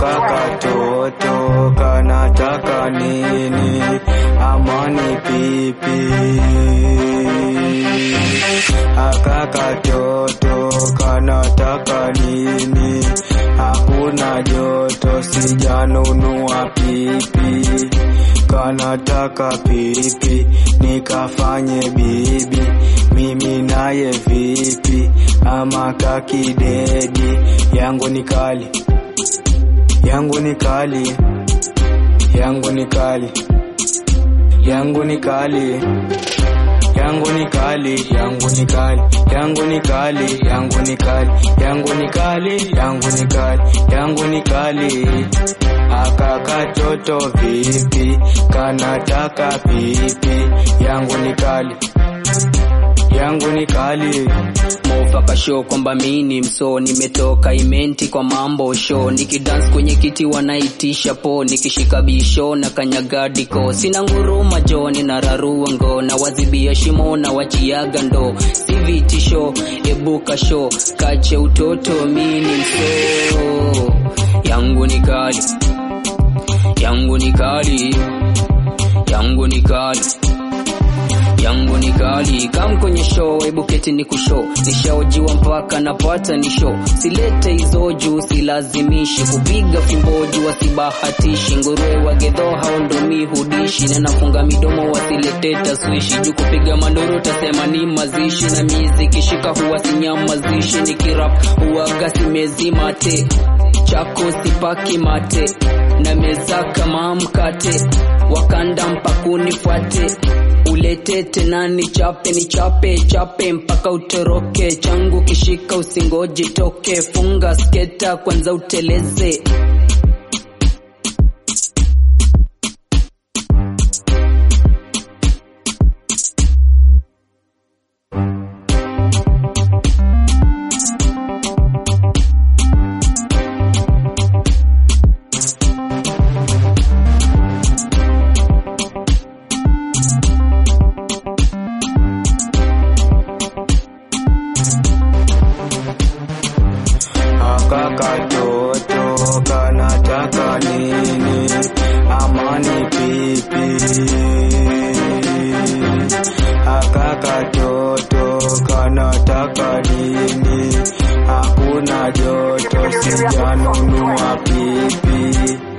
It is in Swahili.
aka katoto kanataka nini amani pipi aka katoto kanataka nini hakuna joto sijanunua pipi kanataka pipi nikafanye bibi mimi naye vipi ama kakidedi yangu ni kali yangu ni kali yangu ni kali yangu ni kali yangu ni kali yangu ni kali yangu ni kali yangu ni kali yangu ni kali yangu ni kali yangu ni kali aka katoto vipi kanataka pipi yangu ni kali yangu ni kali mofaka show kwamba mi ni mso nimetoka imenti kwa mambo show nikidance kwenye kiti wanaitisha po nikishika bisho na kanyagadiko sina nguruma jo ninararua ngo na wazibia shimo na wachiaga ndo si vitisho ebuka show kache utoto mi ni mso yangu ni kali yangu ni kali yangu ni kali yangu ni kali kam kwenye show hebu keti ni kushow nishaojiwa mpaka napata ni show silete hizo juu silazimishi kupiga fimbo juu wasibahatishi nguruwe wagedho hao ndo mi hudishi na nafunga midomo wasilete taswishi juu kupiga mandoro tasema ni mazishi na mizi kishika huwa sinyamazishi nikirap huwaga simezimate chako sipaki mate na meza kama mkate wakanda mpakunifuate ulete tena ni chape ni chape chape mpaka utoroke changu kishika usingoji toke funga sketa kwanza uteleze aka katoto kanataka nini amani pipi aka katoto kanataka nini hakuna joto sijanunua pipi